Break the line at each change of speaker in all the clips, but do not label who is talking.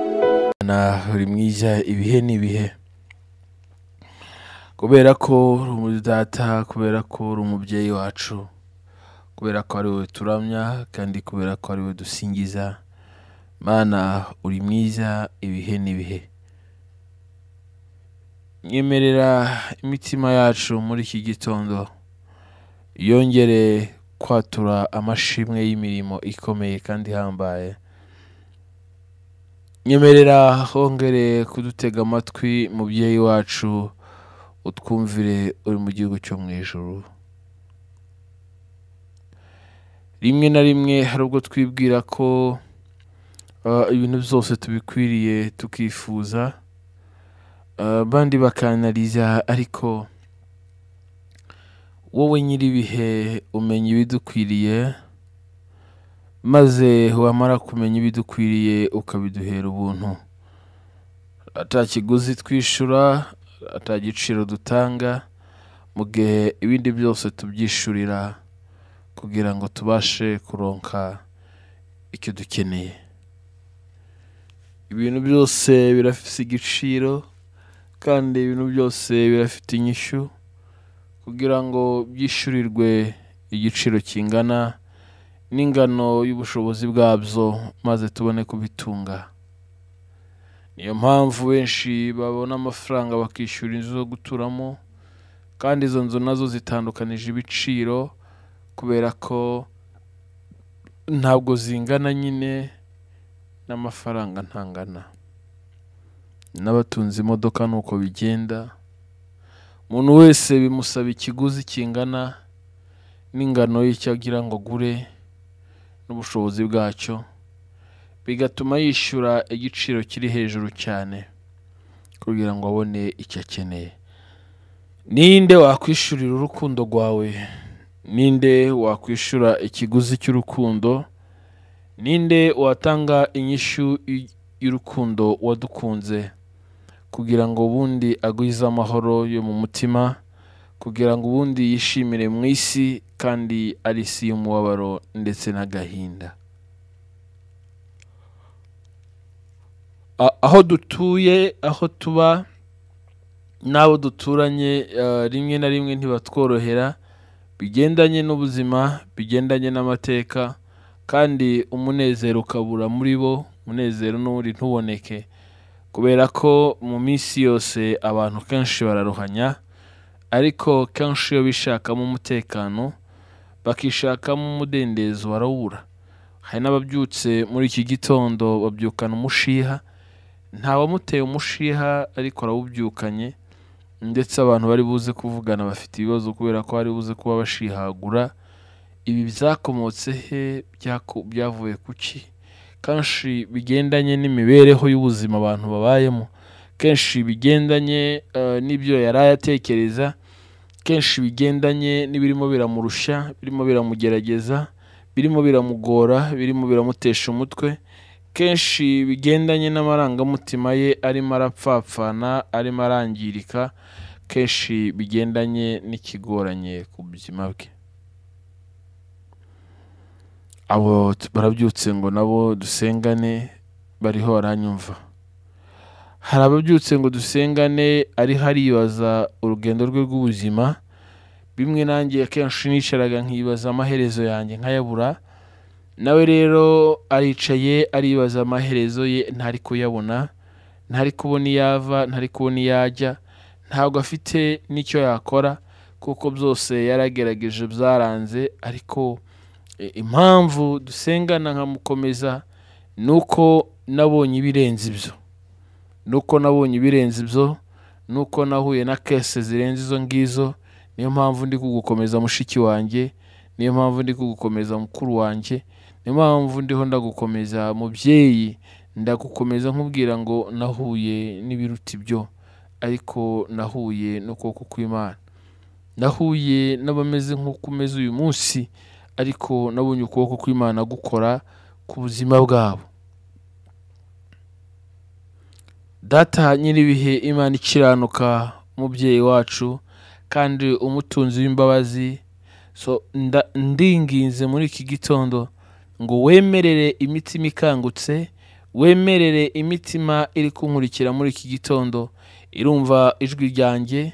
Imana uri mwiza ibihe n'ibihe kubera ko uri umudata kubera ko uri umubyeyi wacu kubera ko ari wowe turamya kandi kubera ko ari wowe dusingiza mana uri mwiza ibihe n'ibihe mwemerera imitima yacu muri iki gitondo yongere kwatura amashimwe y'imirimo ikomeye kandi ihambaye nyemerera hongere kudutega amatwi mubyeyi wacu utwumvire uri mu gihugu cyo mu ijuru rimwe na rimwe hari ubwo twibwira ko ah, ibintu byose tubikwiriye tukifuza ah, abandi bakanariza ariko wowe nyir'ibihe umenya ibidukwiriye maze wamara kumenya ibidukwiriye ukabiduhera ubuntu ata kiguzi twishyura ata giciro dutanga mu gihe ibindi byose tubyishyurira kugira ngo tubashe kuronka icyo dukeneye ibintu byose birafite igiciro kandi ibintu byose birafite inyishyu kugira ngo byishyurirwe igiciro kingana n'ingano y'ubushobozi bwabyo maze tubone kubitunga niyo mpamvu benshi babona amafaranga bakishyura inzu zo guturamo kandi izo nzu nazo zitandukanije ibiciro kubera ko ntabwo zingana nyine n'amafaranga ntangana n'abatunze imodoka ni uko bigenda umuntu wese bimusaba ikiguzi kingana n'ingano y'icyo agira ngo agure n'ubushobozi bwacyo bigatuma yishyura igiciro kiri hejuru cyane kugira ngo abone icyo akeneye ninde wakwishyurira urukundo rwawe ninde wakwishyura ikiguzi cy'urukundo ninde watanga inyishyu y- y'urukundo wadukunze kugira ngo ubundi agwize amahoro yo mu mutima kugira ngo ubundi yishimire mu isi kandi ari isi y'umubabaro ndetse n'agahinda A- aho dutuye aho tuba n'abo duturanye eh, rimwe na rimwe ntibatworohera bigendanye n'ubuzima bigendanye n'amateka kandi umunezero ukabura muri bo umunezero n'ubundi ntuboneke kubera ko mu minsi yose abantu kenshi bararuhanya ariko kenshi iyo bishakamo umutekano bakishakamo umudendezo barawubura hari n'ababyutse muri iki gitondo babyukana umushiha nta wamuteye umushiha ariko arawubyukanye ndetse abantu bari buze kuvugana bafite ibibazo kubera ko bari buze kuba bashihagura ibi byakomotse he Byako- byavuye ku ki kenshi bigendanye n'imibereho y'ubuzima abantu babayemo kenshi bigendanye eh, n'ibyo yari ayatekereza kenshi bigendanye n'ibirimo biramurusha birimo biramugerageza birimo biramugora birimo biramutesha umutwe kenshi bigendanye n'amarangamutima ye arimo arapfapfana arimo arangirika kenshi bigendanye n'ikigoranye ku buzima bwe abo t- barabyutse ngo nabo dusengane bariho baranyumva hari ababyutse ngo dusengane ariho aribaza urugendo rwe rw'ubuzima bimwe nanjye akenshi nisharaga nkibaza amaherezo yanjye nkayabura nawe rero aricaye aribaza amaherezo ye ntari kuyabona ntari kubona iyo ava ntari kubona iyo ajya ntabwo afite n'icyo yakora kuko byose yaragerageje byaranze ariko E, impamvu dusengana nkamukomeza ni uko nabonye ibirenze ibyo ni uko nabonye ibirenze ibyo ni uko nahuye na kese zirenze izo ngizo niyo mpamvu ndi kugukomeza mushiki wanjye niyo mpamvu ndi kugukomeza mukuru wanjye niyo mpamvu ndiho ndagukomeza mubyeyi ndagukomeza nkubwira ngo nahuye n'ibiruta ibyo ariko nahuye n'ukuboko kw'imana nahuye n'abameze nk'uko umeze uyu munsi ariko nabonye ukuboko kw'imana gukora ku buzima bwabo data nyir'ibihe imana ikiranuka umubyeyi wacu kandi umutunzi w'imbabazi so nda- ndinginze muri iki gitondo ngo wemerere imitima ikangutse wemerere imitima iri kunkurikira muri iki gitondo irumva ijwi ryanjye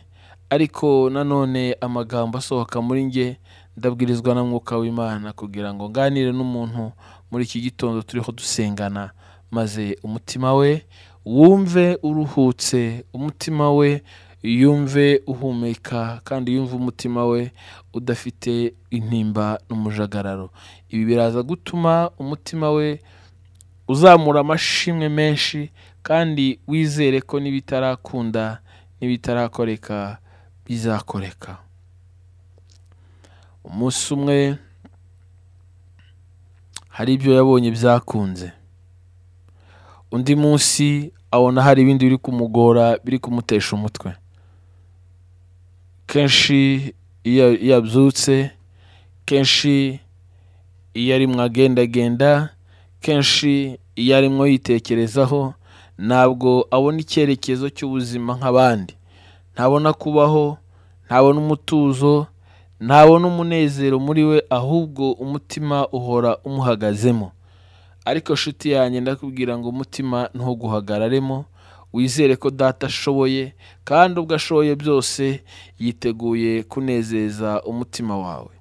ariko nanone amagambo asohoka muri njye ndabwirizwa na mwuka w'imana kugira ngo nganire n'umuntu muri iki gitondo turiho dusengana maze umutima we wumve uruhutse umutima we yumve uhumeka kandi yumve umutima we udafite intimba n'umujagararo ibi biraza gutuma umutima we uzamura amashimwe menshi kandi wizere ko n'ibitarakunda n'ibitarakoreka bizakoreka umunsi umwe hari ibyo yabonye byakunze undi munsi abona hari ibindi biri kumugora biri kumutesha umutwe kenshi iyo iyo abyutse kenshi iyo arimo agendagenda kenshi iyo arimo yitekerezaho ntabwo abona icyerekezo cy'ubuzima nk'abandi ntabona kubaho ntabona umutuzo ntabona umunezero muri we ahubwo umutima uhora umuhagazemo ariko shuti yanjye ndakubwira ngo umutima ntuguhagararemo wizere ko data ashoboye kandi ubwo ashoboye byose yiteguye kunezeza umutima wawe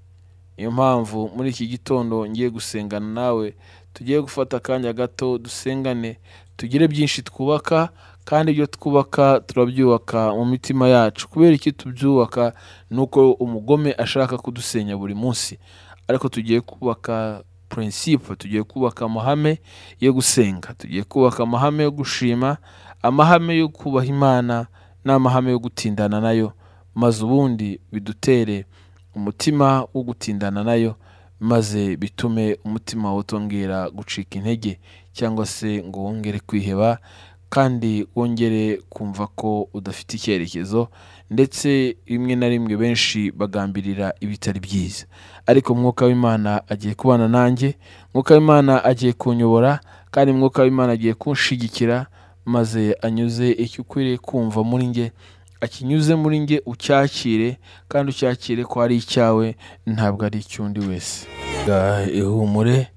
niyo mpamvu muri iki gitondo ngiye gusengana nawe tugiye gufata akanya gato dusengane tugire byinshi twubaka kandi ibyo twubaka turabyubaka mu mitima yacu kubera iki tubyubaka ni uko umugome ashaka kudusenya buri munsi ariko tugiye kubaka purinsipo tugiye kubaka amahame yo gusenga tugiye kubaka amahame yo gushima amahame yo kubaha imana n'amahame yo gutindana nayo maze ubundi bidutere umutima wo gutindana nayo maze bitume umutima utongera gucika intege cyangwa se ngo wongere kwiheba kandi wongere kumva ko udafite icyerekezo ndetse rimwe na rimwe benshi bagambirira ibitari byiza ariko mwuka w'imana agiye kubana nanjye mwuka w'imana agiye kunyobora kandi mwuka w'imana agiye kunshigikira maze anyuze icyo ukwiriye kumva muri nge akinyuze muri nge ucyakire kandi ucyakire ko ari icyawe ntabwo ari icy'undi wese ihumure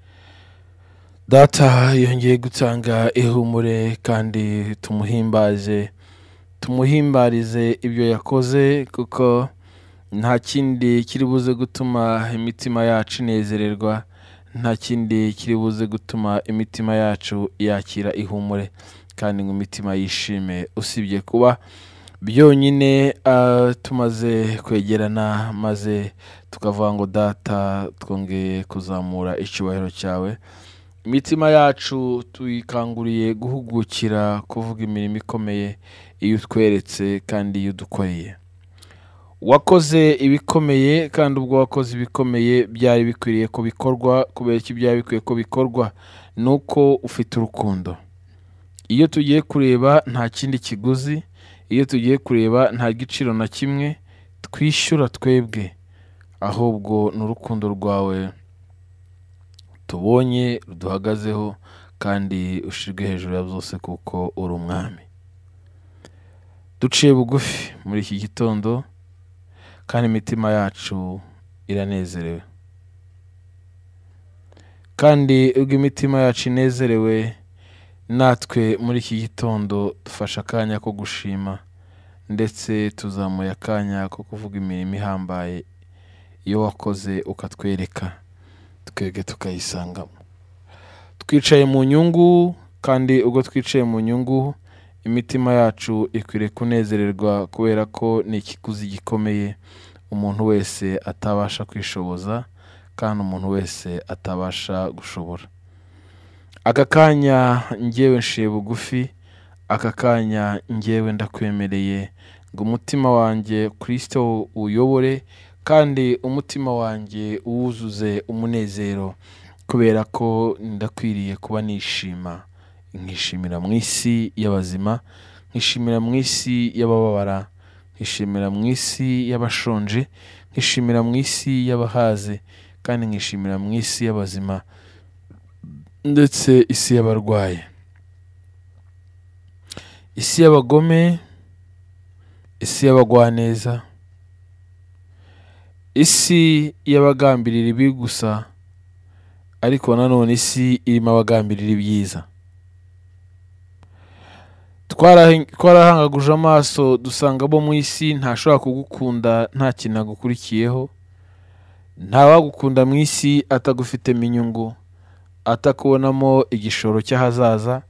data yongeye gutanga ihumure kandi tumuhimbaze tumuhimbarize ibyo yakoze kuko nta kindi kiri buze gutuma imitima yacu inezererwa nta kindi kiri buze gutuma imitima yacu yakira ihumure kandi ngo imitima yishime usibye kuba byonyine tumaze kwegerana maze tukavuga ngo data twongeye kuzamura icyubahiro cyawe imitima yacu tuyikanguriye guhugukira kuvuga imirimo ikomeye iyo utweretse kandi iyo udukoreye wakoze ibikomeye kandi ubwo wakoze ibikomeye byari bikwiriye ko bikorwa kubera iki byari bikwiye ko bikorwa ni uko ufite urukundo iyo tugiye kureba nta kindi kiguzi iyo tugiye kureba nta giciro na kimwe twishyura twebwe ahubwo ni urukundo rwawe tubonye ruduhagazeho kandi ushirwe hejuru ya byose kuko uri umwami duciye bugufi muri iki gitondo kandi imitima yacu iranezerewe kandi ubwo imitima yacu inezerewe natwe muri iki gitondo dufashe akanya ko gushima ndetse tuzamuye akanya ko kuvuga imirimo ihambaye iyo wakoze ukatwereka twebwe tukayisangamo twicaye mu nyungu kandi ubwo twicaye mu nyungu imitima yacu ikwiriye kunezererwa kubera ko ni ikiguzi gikomeye umuntu wese atabasha kwishoboza kandi umuntu wese atabasha gushobora aka kanya ngewe nshiye bugufi aka kanya ngewe ndakwemereye ngo umutima wanjye kirisito uyobore kandi umutima wanjye uwuzuze umunezero kubera ko ndakwiriye kuba nishima nkishimira mu isi y'abazima nkishimira mu isi y'abababara nkishimira mu isi y'abashonje nkishimira mu isi y'abahaze kandi nkishimira mu isi y'abazima ndetse isi y'abarwayi isi y'abagome isi y'abagwaneza isi y'abagambirira ibi gusa ariko nanone isi irimo abagambirira ibyiza twarahe- twarahangaguje amaso dusanga abo mu isi ntashobora kugukunda nta kintu agukurikiyeho ntawagukunda mu isi atagufitemo inyungu atakubonamo igishoro cy'ahazaza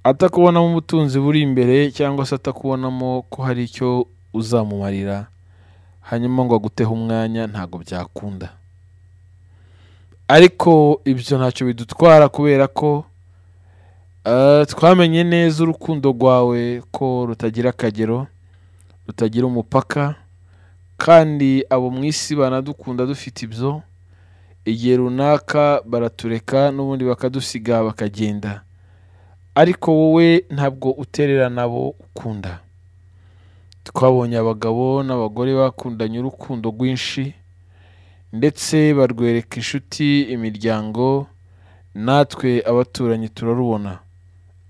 atakubonamo ubutunzi buri imbere cyangwa se atakubonamo ko hari icyo uzamumarira hanyuma ngo aguteho umwanya ntabwo byakunda ariko ibyo ntacyo bidutwara kubera ko Uh, twamenye neza urukundo rwawe ko rutagira akagero rutagira umupaka kandi abo mu isi banadukunda dufite ibyo igihe runaka baratureka n'ubundi bakadusiga bakagenda ariko wowe ntabwo utererana abo ukunda twabonye abagabo n'abagore bakundanye urukundo rwinshi ndetse barwereka inshuti imiryango natwe abaturanyi turarubona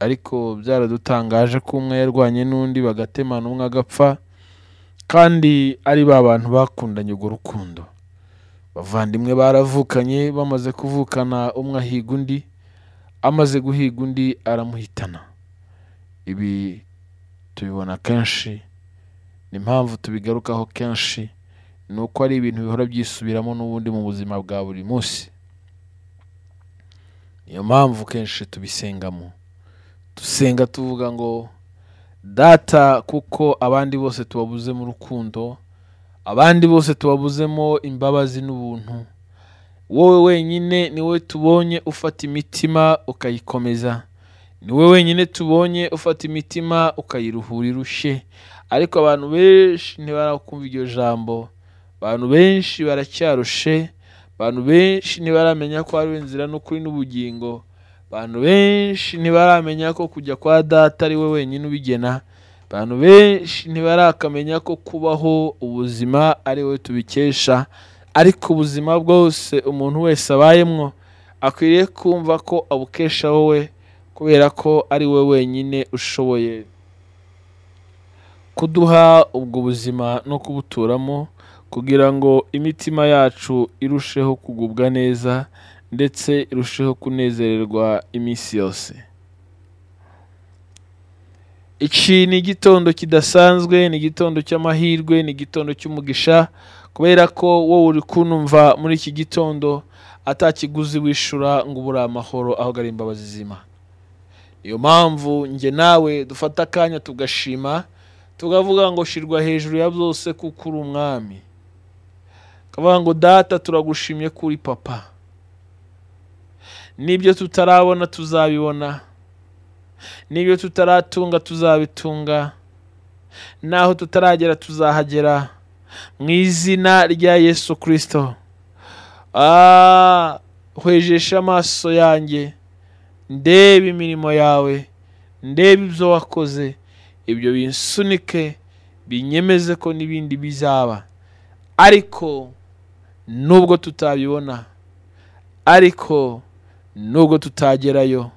ariko byaradutangaje ko umwe yarwanye n'undi bagatemana umwe agapfa kandi ari ba bantu bakundanye urwo rukundo bavandimwe baravukanye bamaze kuvukana umwe ahiga undi amaze guhiga undi aramuhitana ibi tubibona kenshi ni impamvu tubigarukaho kenshi ni uko ari ibintu bihora byisubiramo n'ubundi mu buzima bwa buri munsi niyo mpamvu kenshi tubisengamo dusenga tuvuga ngo data kuko abandi bose tubabuze mu rukundo abandi bose tubabuzemo imbabazi n'ubuntu wowe wenyine ni wowe tubonye ufata imitima ukayikomeza ni wowe wenyine tubonye ufata imitima ukayiruhura irushe ariko abantu benshi ntibarakumva iryo jambo abantu benshi baracyarushe abantu benshi ntibaramenya ko hariho inzira n'ukuri n'ubugingo abantu benshi ntibaramenya ko kujya kwa data ari we wenyine ubigena abantu benshi ntibarakamenya ko kubaho ubuzima ari we tubikesha ariko ubuzima bwose umuntu wese abayemwo akwiriye kumva ko abukesha wowe kubera ko ari we wenyine ushoboye kuduha ubwo buzima no kubuturamo kugira ngo imitima yacu irusheho kugubwa neza ndetse irusheho kunezererwa iminsi yose iki ni igitondo kidasanzwe ni igitondo cy'amahirwe ni igitondo cy'umugisha kubera ko wowe uri kunumva muri iki gitondo atakiguzi wishura ngo ubure amahoro aho gari imbabazi zima niyo mpamvu njye nawe dufata akanya tugashima tukavuga ngo shirwa hejuru ya byose kuko uri umwami tukavuga ngo data turagushimye ko uri papa n'ibyo tutarabona tuzabibona n'ibyo tutaratunga tuzabitunga n'aho tutaragera tuzahagera mu izina rya yesu kirisito hwejeshe amaso yanjye ndebe imirimo yawe ndebe ibyo wakoze ibyo binsunike binyemeze ko n'ibindi bizaba ariko nubwo tutabibona ariko nubwo tutagerayo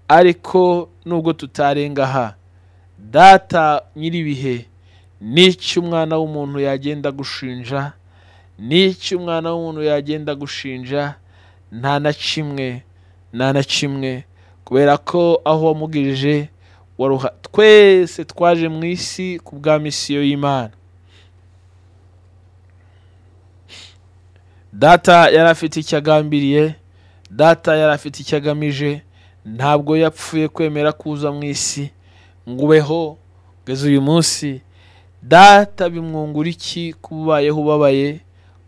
ariko nubwo tutarenga aha data nyir'ibihe n'icyo umwana w'umuntu yagenda gushinja n'icyo umwana w'umuntu yagenda gushinja nta na kimwe nta na kimwe kubera ko aho wamugirije waruha twese twaje mu isi ku bwa misiyo y'imana data yari afite icyo agambiriye data yari afite icyo agamije ntabwo yapfuye kwemera kuza mu isi ngo ubeho kugeza uyu munsi data bimwungura iki kuba ubayeho ubabaye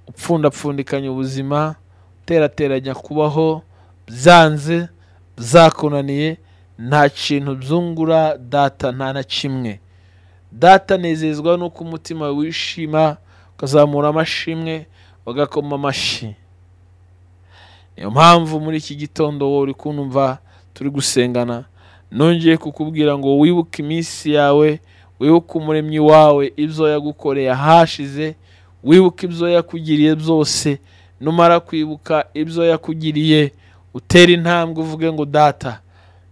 upfundapfundikanya ubuzima uterateranya kubaho byanze byakunaniye nta kintu byungura data nta na kimwe data anezezwa n'uko umutima wishima ukazamura amashimwe ugakoma amashyi niyo mpamvu muri iki gitondo wowe uri kunumva turi gusengana nongeye kukubwira ngo wibuke iminsi yawe wibuke umuremyi wawe ibyo yagukoreye ahashize wibuke ibyo yakugiriye byose numara kwibuka ibyo yakugiriye utera intambwe uvuge ngo data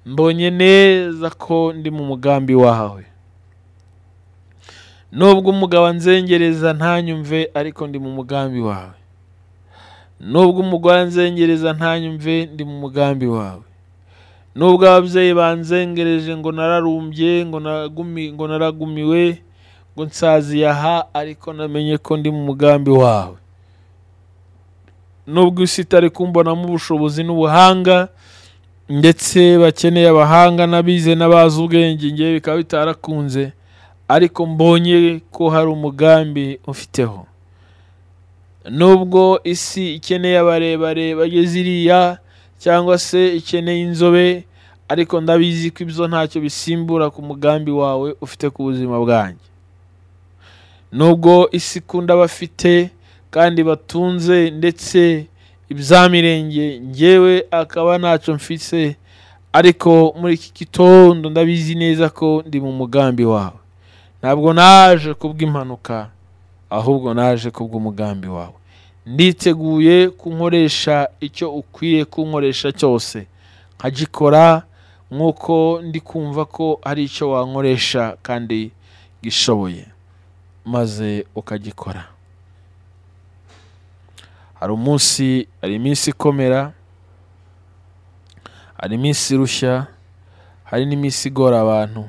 mbonye neza ko ndi mu mugambi wawe nubwo umugabo anzengereza ntanyumve ariko ndi mu mugambi wawe nubwo umugore anzengereza ntanyumve ndi mu mugambi wawe nubwo ababyeyi banzengereje ngo nararumbye ngo naragumi- ngo naragumiwe ngo nsaziye aha ariko namenye ko ndi mu mugambi wawe nubwo isi itari kumbonamo ubushobozi n'ubuhanga ndetse bakeneye abahanga n'abize n'abazi ubwenge ngewe bikaba bitarakunze ariko mbonye ko hari umugambi ufiteho nubwo isi ikeneye abarebare bageze iriya cyangwa se ikeneye inzobe ariko ndabizi ko ibyo ntacyo bisimbura ku mugambi wawe ufite ku buzima bwanjye nubwo isi ikunda abafite kandi batunze ndetse ibyamirenge ngewe akaba ntacyo mfise ariko muri iki gitondo ndabizi neza ko ndi mu mugambi wawe ntabwo naje kubw'impanuka ahubwo naje kubw'umugambi wawe nditeguye kunkoresha icyo ukwiye kunkoresha cyose nkagikora nk'uko ndi kumva ko hari icyo wankoresha kandi gishoboye maze ukagikora hari umunsi hari iminsi ikomera hari iminsi irushya hari n'iminsi igora abantu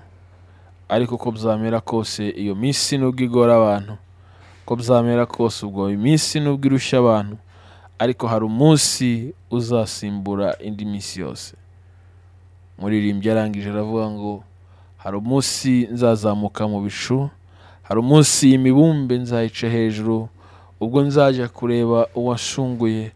ariko uko byamera kose iyo minsi nubwo igora abantu uko byamera kose ubwo iminsi nubwo irushya abantu ariko hari umunsi uzasimbura indi minsi yose muririmbyi arangije aravuga ngo hari umunsi nzazamuka mu bicu hari umunsi imibumbe nzayica hejuru ubwo nzajya kureba uwashunguye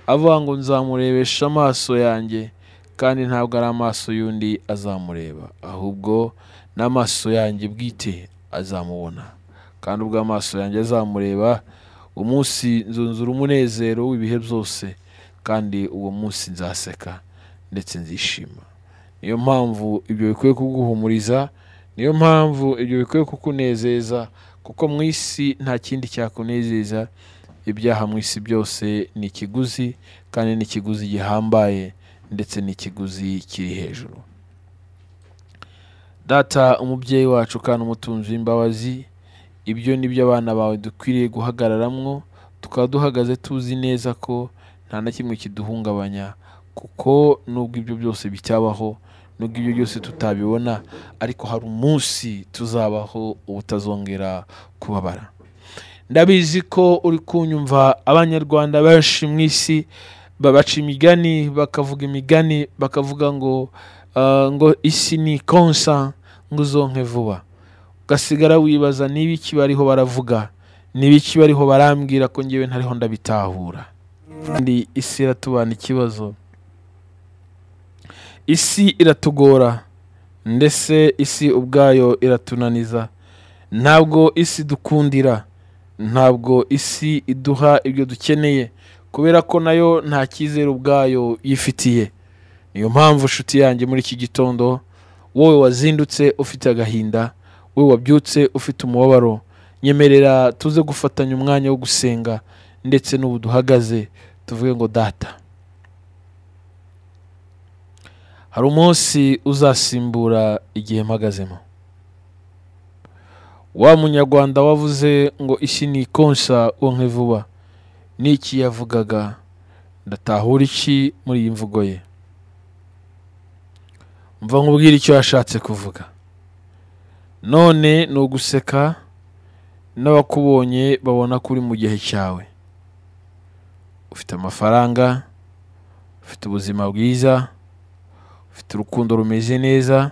avuga ngo nzamurebesha amaso yanjye kandi ntabwo ari amaso y'undi azamureba ahubwo n'amaso yanjye bwite azamubona kandi ubwo amaso yanjye azamureba umunsi nzunzura umunezero w'ibihe byose kandi uwo munsi nzaseka ndetse nzishima niyo mpamvu ibyo bikwiye kuguhumuriza niyo mpamvu ibyo bikwiye kukunezeza kuko mu isi nta kindi cyakunezeza ibyaha mu isi byose ni ikiguzi kandi ni ikiguzi gihambaye ndetse n'ikiguzi kiri hejuru data umubyeyi wacu kandi umutunzi w'imbabazi ibyo ni byo abana bawe dukwiriye guhagararamwo tukaba duhagaze tuzi neza ko nta na kimwe kiduhungabanya kuko nubwo ibyo byose bitabaho nubwo ibyo byose tutabibona ariko hari umunsi tuzabaho ubutazongera kubabara ndabizi ko uri kunyumva abanyarwanda benshi mu isi babaca imigani bakavuga imigani bakavuga ngo ah, ngo isi ni konsa ngo uzonke vuba ugasigara wibaza niba iki bariho baravuga niba iki bariho barambwira ko ngewe ntariho ndabitahura kandi isi iratubana ikibazo isi iratugora ndetse isi ubwayo iratunaniza ntabwo isi dukundira ntabwo isi iduha ibyo dukeneye kubera ko nayo nta cyizere ubwayo yifitiye niyo mpamvu inshuti yanjye muri iki gitondo wowe wazindutse ufite agahinda we wabyutse ufite umubabaro nyemerera tuze gufatanya umwanya wo gusenga ndetse n'ubu duhagaze tuvuge ngo data hari umunsi uzasimbura igihe mpagazemo wa munyarwanda wavuze ngo isi ni ikonsa wonke vuba n'iki yavugaga ndatahura iki muri iyi mvugo ye mva nkubwire icyo yashatse kuvuga none ni uguseka n'abakubonye babona ko uri mu gihe cyawe ufite amafaranga ufite ubuzima bwiza ufite urukundo rumeze neza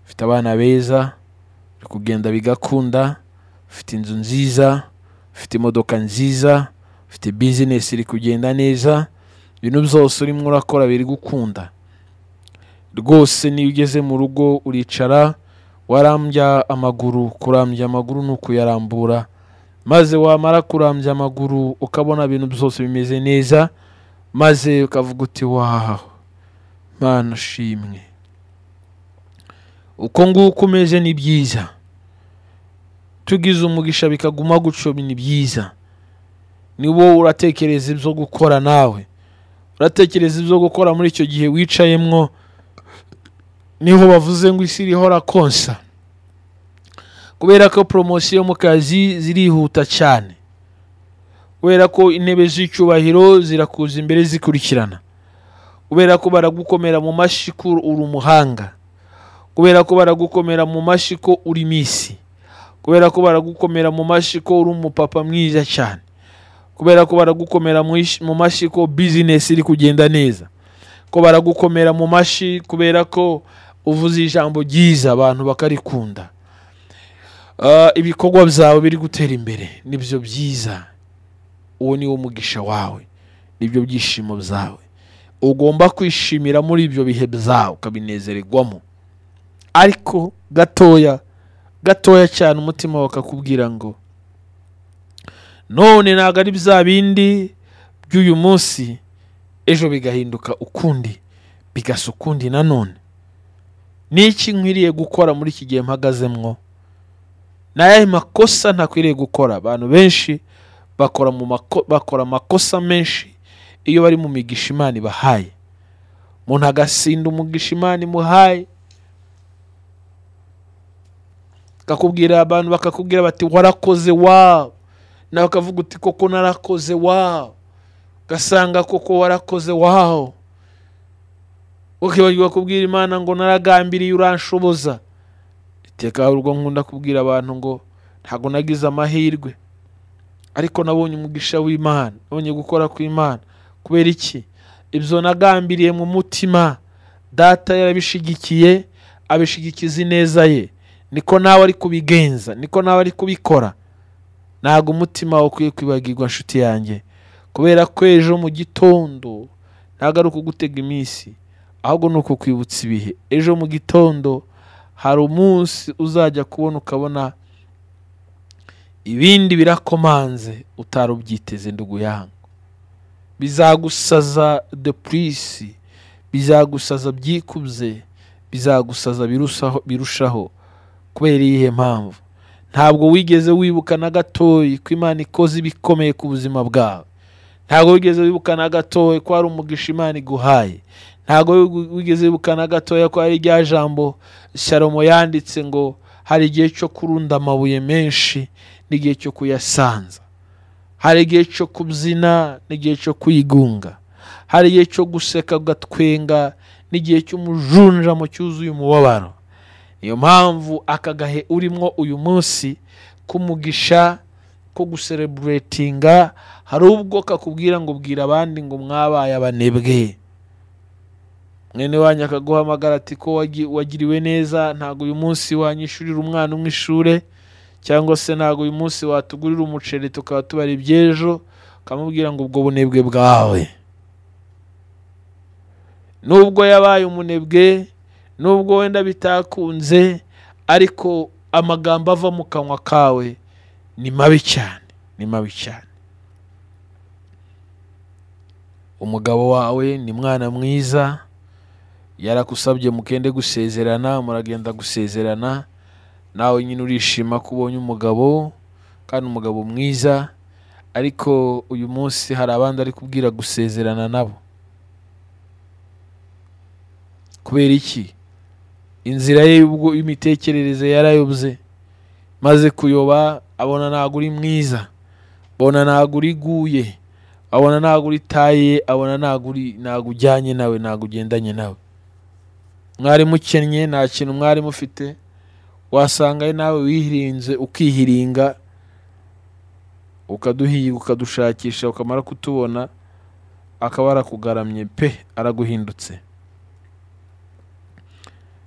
ufite abana beza uri kugenda bigakunda ufite inzu nziza ufite imodoka nziza ufite bizinesi iri kugenda neza ibintu byose urimo urakora biri gukunda rwose niyo ugeze mu rugo uricara warambya amaguru kurambya amaguru ni ukuyarambura maze wamara kurambya amaguru ukabona ibintu byose bimeze neza maze ukavuga uti wahaho mana ushimwe uko nguko umeze ni byiza tugize umugisha bikaguma gutyo ni byiza ni wowe uratekereza ibyo gukora nawe uratekereza ibyo gukora muri icyo gihe wicayemwo niho bavuze ngo isi iriho rakonsa kubera ko poromosiyo mu kazi zirihuta cyane kubera ko intebe z'icyubahiro zirakuza imbere zikurikirana kubera ko baragukomera mu mashyi ko uri umuhanga kubera ko baragukomera mu mashyi ko uri misi kubera ko baragukomera mu mashyi ko uri umupapa mwiza cyane kubera ko baragukomera mu ish- mu mashyi ko bizinesi iri kugenda neza ko baragukomera mu mashyi kubera ko uvuze ijambo ryiza abantu bakarikunda Ah, ibikorwa byawe biri gutera imbere nibyo byiza uwo ni wo mugisha wawe nibyo byishimo byawe ugomba kwishimira muri ibyo bihe byawe ukabinezererwamo ariko gatoya gatoya cyane umutima wawe ukakubwira ngo none ntabwo ari bya bindi by'uyu munsi ejo bigahinduka ukundi bigasa ukundi nanone ni iki nkwiriye gukora muri iki gihe mpagazemwo ni ayahe makosa ntakwiriye gukora abantu benshi bakora mu mako- bakora amakosa menshi iyo bari mu migisha imana ibahaye umuntu agasinda umugisha imana imuhaye kakubwira abantu bakakubwira bati warakoze wawu nawe ukavuga uti koko narakoze wawu ugasanga koko warakoze wawu ukibagirwa kubwira imana ngo naragambiriye uranshoboza iteka urwo nkunda kubwira abantu ngo ntabwo nagize amahirwe ariko nabonye umugisha w'imana nabonye gukora kw'imana kubera iki ibyo nagambiriye mu mutima data yarabishigikiye abishigikiza ineza ye niko nawe ari kubigenza niko nawe ari kubikora ntabwo umutima wawe ukwiye kwibagirwa nshuti yanjye kubera ko ejo mu gitondo ntabwo ari ukugutega iminsi ahubwo ni ukukwibutsa ibihe ejo mu gitondo hari umunsi uzajya kubona ukabona ibindi birakomanze utari ubyiteze nduguyanga bizagusaza depurisi bizagusaza byikubye bizagusaza birushaho birushaho kubera iyihe mpamvu ntabwo wigeze wibuka na gatoya ko imana ikoze ibikomeye ku buzima bwawe ntabwo wigeze wibuka na gatoya ko hari umugisha imana iguhaye ntabwo wigeze wibuka na gatoya ko hari irya jambo salomo yanditse ngo hari igihe cyo kurunda amabuye menshi n'igihe cyo kuyasanza hari igihe cyo kubyina n'igihe cyo kwigunga hari igihe cyo guseka ugatwenga n'igihe cy'umujunjamo cyuzuye umubabaro niyo mpamvu aka gahe urimo uyu munsi kumugisha ko gusereburetinga hari ubwo kakubwira ngo bwira abandi ngo mwabaye abanebwe mwene wanyu akaguhamagara ati ko wagi- wagiriwe neza ntabwo uyu munsi wanyishurira umwana umwe ishuri cyangwa se ntabwo uyu munsi watugurira umuceri tukaba tubara iby'ejo ukamubwira ngo ubwo bunebwe bwawe nubwo yabaye umunebwe nubwo wenda bitakunze ariko amagambo ava mu kanwa kawe ni mabi cyane ni mabi cyane umugabo wawe ni mwana mwiza yarakusabye mukende gusezerana muragenda gusezerana nawe nyine urishima ko ubonye umugabo kandi umugabo mwiza ariko uyu munsi hari abandi ari kubwira gusezerana nabo kubera iki inzira ye y'ubwo y'imitekerereze yarayobye maze kuyoba abona ntabwo uri mwiza abona ntabwo uriguye abona ntabwo uritaye abona ntabwo uri ntabwo ujyanye nawe ntabwo ugendanye nawe mwari mukennye nta kintu mwari mufite wasangayo nawe wihirinze ukihiringa ukaduhiga ukadushakisha ukamara kutubona akaba arakugaramye pe araguhindutse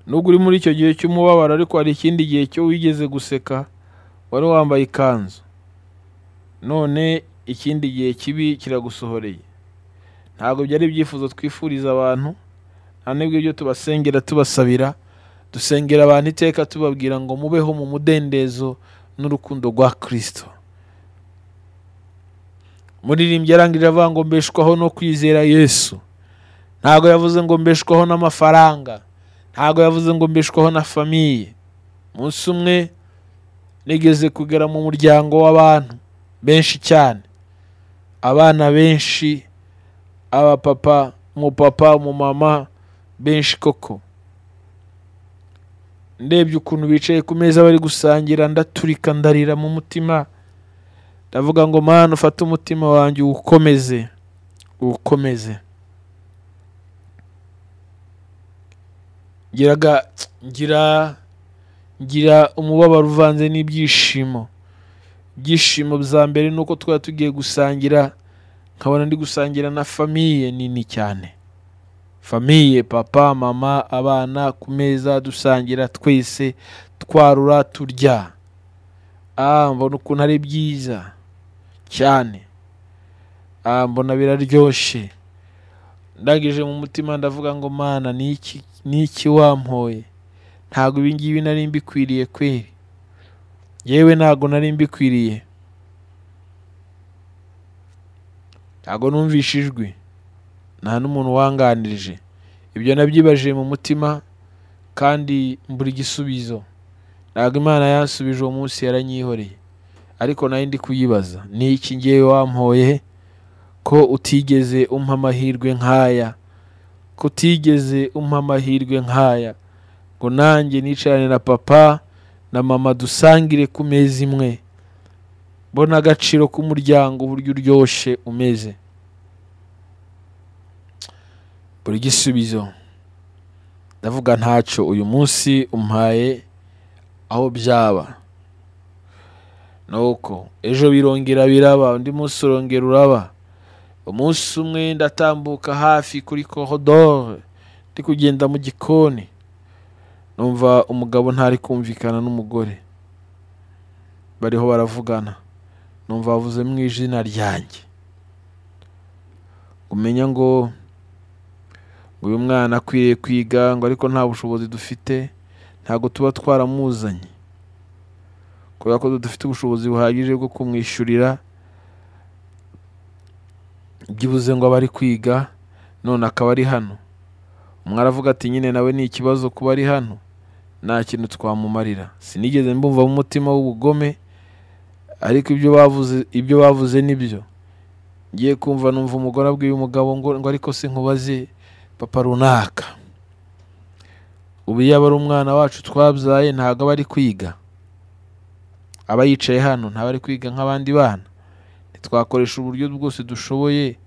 nubwo uri muri icyo gihe cy'umubabaro ariko hari ikindi gihe cyo wigeze guseka wari wambaye ikanzu none ikindi gihe kibi kiragusohoreye ntabwo byari ibyifuzo twifuriza abantu nta n'ibyo ibyo tubasengera tubasabira dusengera abantu iteka tubabwira ngo mubeho mu mudendezo n'urukundo rwa kirisito muririmbyi arangije avuga ngo mbeshwaho no kwizera yesu ntabwo yavuze ngo mbeshwaho n'amafaranga ntabwo yavuze ngo mbeshwaho na famiye umunsi umwe nigeze kugera mu muryango w'abantu benshi cyane abana benshi abapapa umupapa umumama benshi koko ndebye ukuntu bicaye ku meza bari gusangira ndaturika ndarira mu mutima ndavuga ngo mana ufate umutima wanjye uwukomeze uwukomeze ngiraga ngira ngira umubabaro uvanze n'ibyishimo ibyishimo bya mbere ni uko twari tugiye gusangira nkabona ndi gusangira na famiye nini cyane famiye papa mama abana ku meza dusangira twese twarura turya ah mbona ukuntu ari byiza cyane ah mbona biraryoshye ndangije mu mutima ndavuga ngo mana ni iki ni iki wampoye ntabwo ibi ngibi nari mbikwiriye kweri yewe ntabwo nari mbikwiriye ntabwo numvishe ijwi nta n'umuntu wanganirije ibyo nabyibajiye mu mutima kandi mbura igisubizo ntabwo imana yansubije uwo munsi yaranyihoreye ariko nari ndi kuyibaza ni iki ngewe wampoye ko utigeze umpa amahirwe nk'aya ko utigeze umpa amahirwe nk'aya ngo nanjye nicarane na papa na mama dusangire ku meza imwe mbona agaciro k'umuryango uburyo uryoshye umeze buri gisubizo ndavuga ntacyo uyu munsi umpaye aho byaba nuko ejo birongera biraba undi munsi urongera uraba umunsi umwe ndatambuka hafi kuri korodore ndi kugenda mu gikoni numva umugabo ntari kumvikana n'umugore bariho baravugana numva bavuze mu izina ryanjye umenya ngo uyu mwana akwiriye kwiga ngo ariko nta bushobozi dufite ntabwo tuba twaramuzanye kubera ko dufite ubushobozi buhagije bwo kumwishyurira byibuze ngo abe ari kwiga none akaba ari hano umwe aravuga ati nyine nawe ni ikibazo kuba ari hano nta kintu twamumarira sinigeze mbumva mu mutima w'ubugome ariko ibyo bavuze ibyo bavuze nibyo ngiye kumva numva umugore abwiye umugabo ngo ngo ariko se nkubaze papa runaka ubu yaba ari umwana wacu twabyaye ntabwo aba ari kwiga aba yicaye hano ntaba ari kwiga nk'abandi bana ntitwakoresha uburyo bwose dushoboye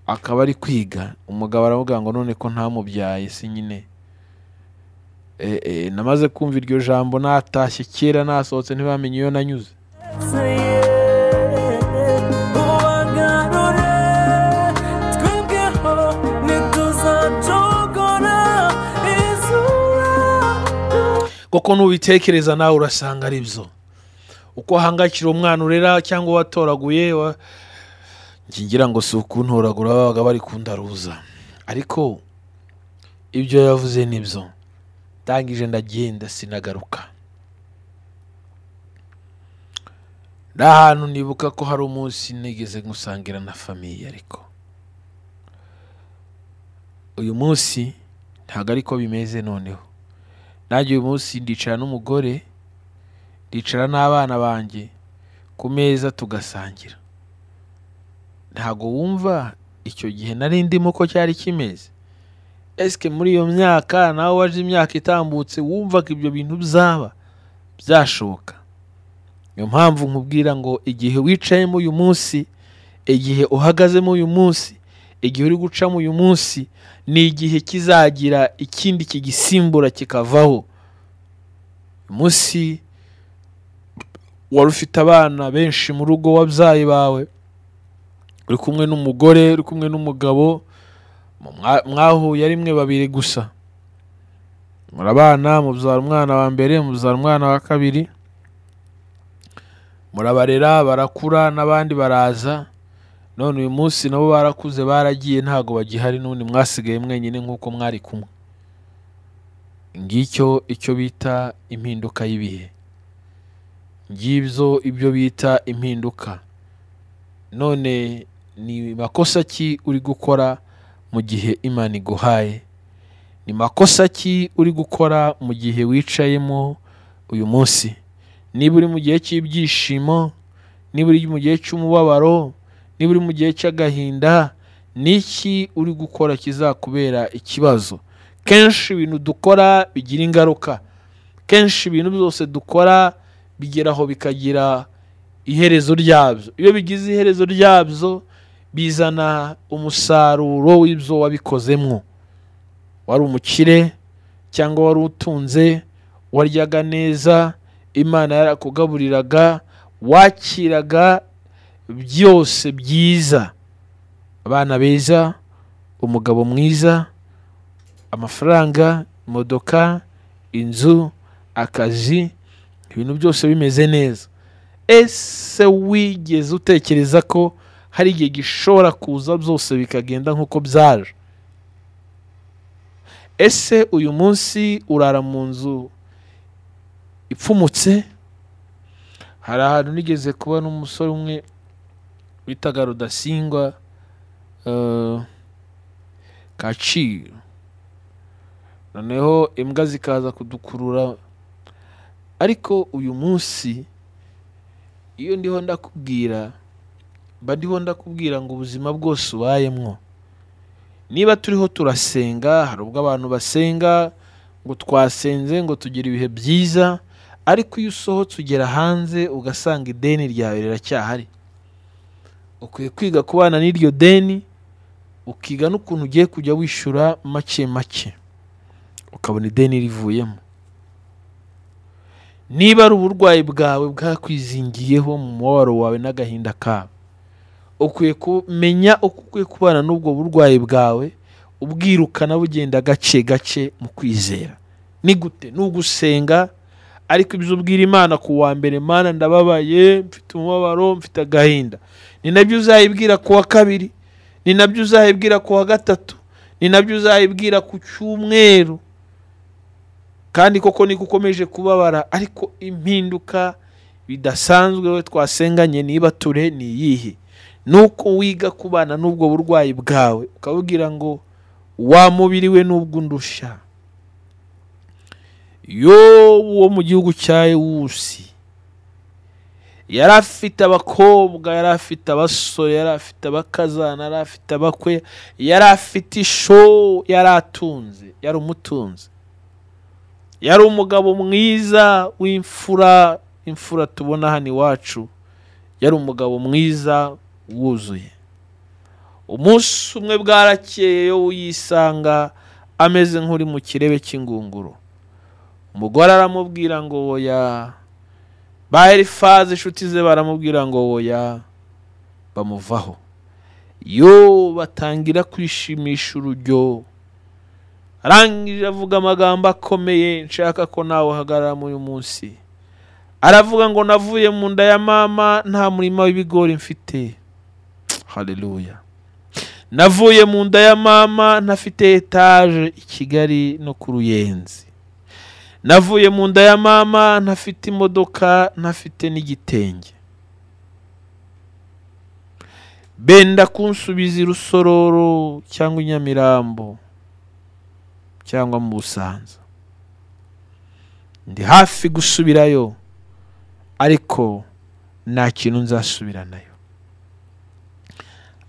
akaba ari kwiga umugabo aravuga ngo none ko ntamubyaye si nyine namaze kumva iryo jambo natashye kera nasohotse ntibamenye iyo nanyuze kuko n'ubitekereza nawe urasanga ari byo uko ahangayikira umwana urera cyangwa watoraguye ngira ngo si ukuntoragura babaga bari kundaruza ariko ibyo yavuze nibyo ndangije ndagenda sinagaruka ni ahantu nibuka ko hari umunsi nigeze gusangira na famiye ariko uyu munsi ntabwo ariko bimeze noneho nanjye uyu munsi ndicara n'umugore ndicara n'abana banjye ku meza tugasangira ntabwo wumva icyo gihe nari ndimo ko cyari kimeze esike muri iyo myaka nawe waje imyaka itambutse wumvaga ibyo bintu byaba byashoboka niyo mpamvu nkubwira ngo igihe wicayemo uyu munsi igihe uhagazemo uyu munsi igihe uri gucamo uyu munsi ni igihe kizagira ikindi kigisimbura kikavaho uyu munsi wari ufite abana benshi mu rugo wabyaye bawe uri kumwe n'umugore uri kumwe n'umugabo mwahuye rimwe babiri gusa murabana mubyara umwana wa mbere mubyara umwana wa kabiri murabarera barakura n'abandi baraza none uyu munsi nabo barakuze baragiye ntabwo bagihari n'ubundi mwasigaye mwenyine nk'uko mwari kumwe ngicyo icyo bita impinduka y'ibihe ngibyo ibyo bita impinduka none ni makosa ki uri gukora mu gihe imana iguhaye ni makosa ki uri gukora mu gihe wicayemo uyu munsi niba uri mu gihe cy'ibyishimo niba uri mu gihe cy'umubabaro niba uri mu gihe cy'agahinda ni iki uri gukora kizakubera ikibazo kenshi ibintu dukora bigira ingaruka kenshi ibintu byose dukora bigeraho bikagira iherezo ryabyo iyo bigize iherezo ryabyo bizana umusaruro w'ibyo wabikozemo wari umukire cyangwa wari utunze waryaga neza imana yarakugaburiraga wakiraga byose byiza abana beza umugabo mwiza amafaranga imodoka inzu akazi ibintu byose bimeze neza ese wigeze utekereza ko hari igihe gishobora kuza byose bikagenda nk'uko byaje ese uyu munsi urara mu nzu ipfumutse hari ahantu nigeze kubona umusore umwe bitaga rudasingwa eh, kaciro noneho imbwa zikaza kudukurura ariko uyu munsi iyo ndiho ndakubwira mba ndiho ndakubwira ngo ubuzima bwose ubayemwo niba turiho turasenga hari ubwo abantu basenga ngo twasenze ngo tugire ibihe byiza ariko iyo usohotse ugera hanze ugasanga ideni ryawe riracyahari ukwiye kwiga kubana n'iryo deni ukiga n'ukuntu ugiye kujya wishyura make make ukabona ideni rivuyemo niba ari uburwayi bwawe bwakwizingiyeho mu mubabaro wawe n'agahinda kawe ukwiye kumenya uko ukwiye kubana n'ubwo burwayi bwawe ubwirukana bugenda gake gake mu kwizera ni gute ni ugusenga ariko ibyo ubwira imana ku wa mbere mana ndababaye mfite umubabaro mfite agahinda ni nabyo uzayibwira ku wa kabiri ni nabyo uzayibwira ku wa gatatu ni nabyo uzayibwira ku cyumweru kandi koko niko ukomeje kubabara ariko impinduka bidasanzwe we twasenganye niba ture ni iyihe nuko wiga kubana n'ubwo burwayi bwawe ukabubwira ngo wa mubiri we n'ubwo undusha yo wo mu gihugu cya ewusi yari afite abakobwa yari afite abasore yari afite abakazana yari afite abakwe yari afite isho yari atunze yari umutunze yari umugabo mwiza w'imfura imfura tubona hano iwacu yari umugabo mwiza wuzuye umunsi umwe bwarakeye yo yisanga ameze nk'uri mu kirebe cy'ingunguru umugore aramubwira ngo woya ba elifaze inshuti ze baramubwira ngo woya bamuvaho yo batangira kwishimisha urujyo arangije avuga amagambo akomeye nshaka ko nawe uhagarara muri uyu munsi aravuga ngo navuye mu nda ya mama nta murima w'ibigori mfite hareruya navuye mu nda ya mama ntafite etaje i kigali no ku ruyenzi navuye mu nda ya mama ntafite imodoka ntafite n'igitenge benda kunsubiza i rusororo cyangwa i nyamirambo cyangwa mu busanza ndi hafi gusubirayo ariko nta kintu nzasubiranayo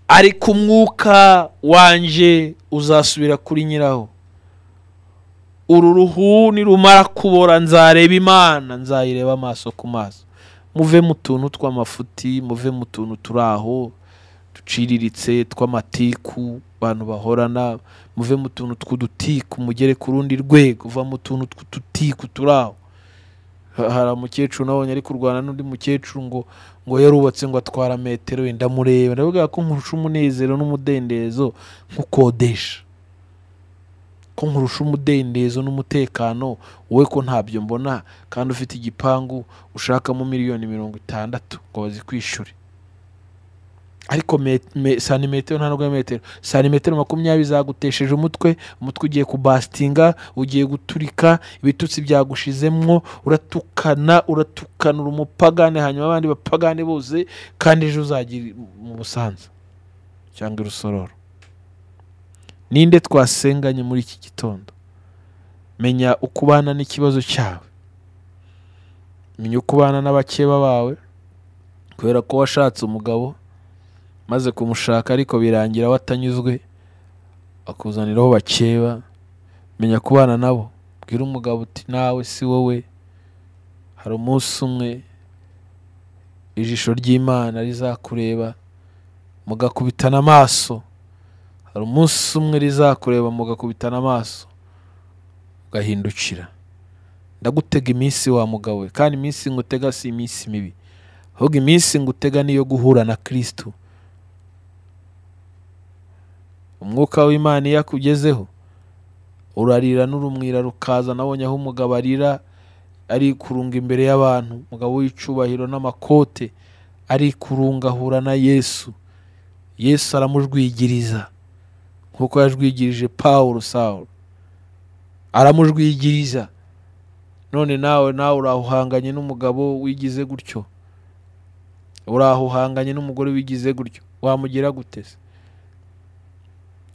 ariko umwuka wanjye uzasubira kuri nyiraho uru ruhu nirumara kubora nzareba imana nzayireba amaso ku maso muve mu tuntu tw'amafuti muve mu tuntu turi aho duciriritse tw'amatiku abantu bahorana muve mu tuntu tw'udutiku mugere ku rundi rwego uva mu tuntu tw'udutiku turi aho Ha- hari umukecuru nabonye ari kurwana n'undi mukecuru ngo ngo yarubatse ngo atwara metero wenda mureba ndavuga ko nkurusha umunezero n'umudendezo nkukodesha ko nkurusha umudendezo n'umutekano wowe ko ntabyo mbona kandi ufite igipangu ushakamo miliyoni mirongo itandatu ngo bazikwishyure ariko met- me- santimetero nta nubwo ari metero santimetero makumyabiri zagutesheje umutwe umutwe ugiye kubasitinga ugiye guturika ibitutsi byagushizemwo uratukana uratukanura umupagane hanyuma abandi bapagane bose kandi ejo uzagira mu busanza cyangwa i rusororo ninde twasenganye muri iki gitondo menya uko ubana n'ikibazo cyawe menya uko ubana n'abakeba bawe kubera ko washatse umugabo maze kumushaka ariko birangira watanyuzwe akuzaniraho bakeba menya kubana nabo bwira umugabo uti nawe si wowe hari umunsi umwe ijisho ry'imana rizakureba mugakubitana amaso hari umunsi umwe rizakureba mugakubitana amaso ugahindukira ndagutega iminsi wa mugabo we kandi iminsi ngutega si iminsi mibi ahubwo iminsi ngutega niyo guhura na kirisitu umwuka w'imana iyo akugezeho urarira n'urumwira rukaza nabonye aho umugabo arira ari kurunga imbere y'abantu umugabo w'icyubahiro n'amakote ari kurunga ahura na yesu yesu aramujwigiriza nk'uko yajwigirije pawulo sawulo aramujwigiriza none nawe nawe urahuhanganye n'umugabo wigize gutyo urahuhanganye n'umugore wigize gutyo wamugira gutese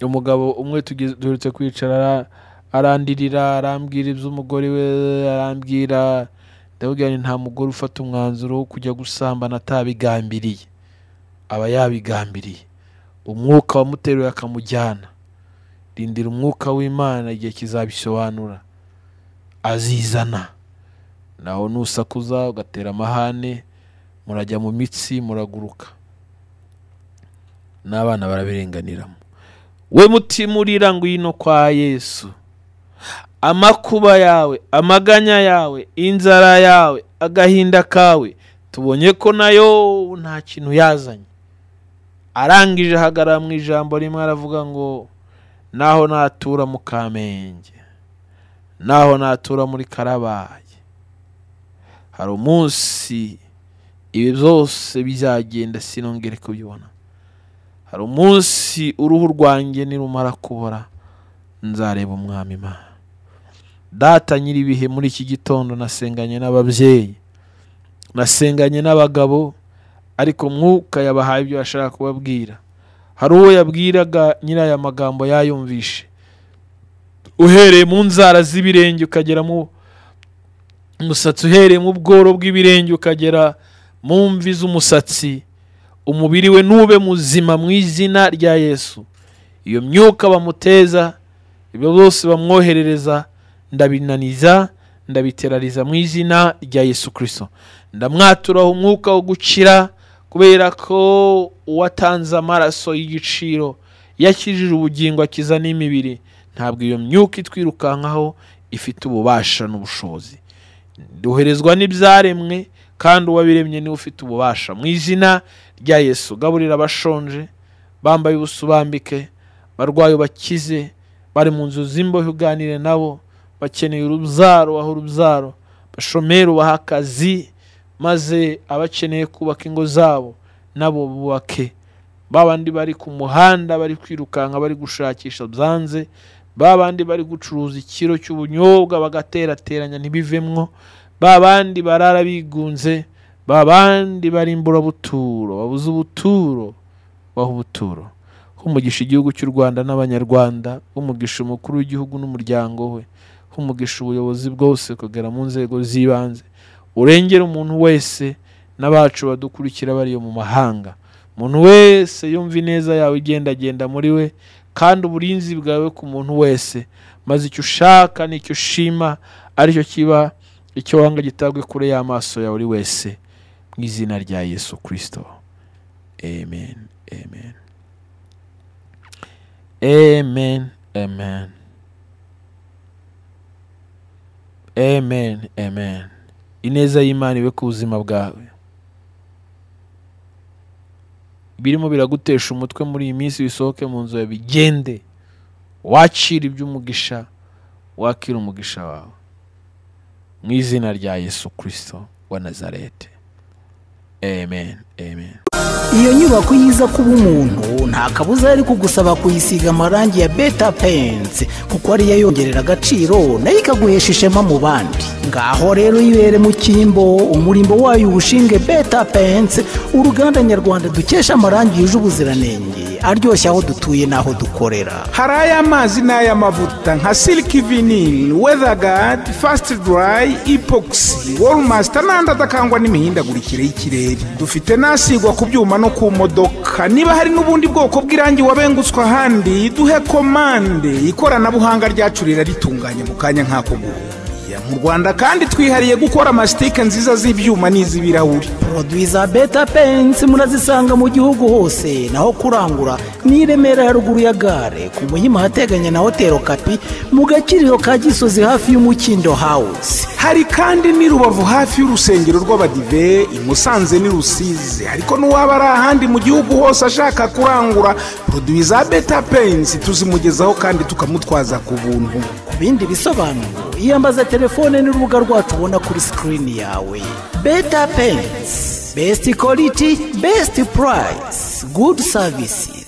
umugabo umwe tugeze- duherutse kwicara ara- arandirira arambwira iby'umugore we arambwira ndababwira nti nta mugore ufata umwanzuro wo kujya gusambana atabigambiriye aba yabigambiriye umwuka wamuteruye akamujyana rindira umwuka w'imana igihe kizabisobanura azizana nawe nusakuza ugatera amahane murajya mu mitsi muraguruka n'abana barabirenganiramo we mutima urira ngwino kwa yesu amakuba yawe amaganya yawe inzara yawe agahinda kawe tubonye ko nayo nta kintu yazanye arangije ahagarara mu ijambo rimwe aravuga ngo naho natura mu kamenge naho natura muri karabaye hari umunsi ibi byose bizagenda sinongere kubibona hari umunsi uruhu rwanjye nirumara kubora nzareba umwami imana data nyir'ibihe muri iki gitondo nasenganye n'ababyeyi nasenganye n'abagabo ariko mwuka yabahaye ibyo bashaka kubabwira hari uwo yabwiraga nyiri aya magambo yayumvishe uhereye mu nzara z'ibirenge ukagera mu umusatsi uhereye mu bworo bw'ibirenge ukagera mu mvi z'umusatsi umubiri we nube muzima mu izina rya yesu iyo myuka bamuteza ibyo byose bamwoherereza ndabinaniza ndabiterariza mu izina rya yesu kirisito ndamwaturaho umwuka wo gukira kubera ko uwatanze amaraso y'igiciro yakijije ubugingo akiza n'imibiri ntabwo iyo myuka itwirukankaho ifite ububasha n'ubushobozi duherezwa n'ibyaremwe kandi uwabiremye niwe ufite ububasha mu izina rya yesu gaburira abashonje bambaye ubusubambike barwaye bakize bari mu nzu z'imbohe uganire nabo bakeneye urubyaro baha urubyaro bashomeri baha akazi maze abakeneye kubaka ingo zabo nabo bubake babandi bari ku muhanda bari kwirukanka bari gushakisha byanze babandi bari gucuruza ikiro cy'ubunyobwa bagaterateranya ntibivemwo babandi barara bigunze babandi bari imburabuturo babuze ubuturo baha ubuturo humugisha igihugu cy'u rwanda n'abanyarwanda humugisha umukuru w'igihugu n'umuryango we humugisha ubuyobozi bwose kugera mu nzego z'ibanze urengera umuntu wese n'abacu badukurikira bari iyo mu mahanga umuntu wese yumva ineza yawe igendagenda muri we kandi uburinzi bwawe ku muntu wese maze icyo ushaka n'icyo ushima aricyo kiba icyo wanga gitabwe kure y'amaso yawe uri wese mu izina rya yesu kirisito amen amen amen amen amen amen ineza y'imana ibe ku buzima bwawe birimo biragutesha umutwe muri iyi minsi bisohoke mu nzu yawe bigende wakira iby'umugisha wakira umugisha wawe mu izina rya yesu kirisito wa nazarete amen amen
iyo nyubako yiza kuba umuntu nta kabuza yari kugusaba kuyisiga amarangi ya beta pensi kuko ariyo yongerera agaciro nayo ikaguhesha ishema mu bandi ngaho rero yibere mu cyimbo umurimbo wayo uwushinge beta pensi uruganda nyarwanda dukesha amarangi yuje ubuziranenge aryoshye aho dutuye n'aho dukorera
hari ay'amazi n'ay'amavuta nka siliki vinini wedagadi fasiti durayi ipokisi wolumasita n'andi adakangwa n'imihindagurikire y'ikirere dufite n'asigwa ku byuma no ku modoka niba hari n'ubundi bwoko bw'irangi wabengutswe ahandi duhe komande ikoranabuhanga ryacu rirabitunganya mu kanya nk'ako guhuya mu rwanda kandi twihariye gukora amasitike nziza z'ibyuma n'iz'ibirahuri
poroduwi za beta pensi murazisanga mu gihugu hose naho kurangura ni i remera ya ruguru ya gare ku muhima ahateganye na hoteli kapi mu gakiriro ka gisozi hafi y'umukindo hawuzi
hari kandi n'i rubavu hafi y'urusengero rw'abadive i musanze n'i rusizi ariko n'uwaba ari ahandi mu gihugu hose ashaka kurangura poroduwi za beta pensi tuzimugezaho kandi tukamutwaza ku buntu
ku bindi bisobanuro iyambaza telefone n'urubuga rwacu ubona kuri sikirini yawe beta pensi besiti koriti besiti purayisi gudu savisi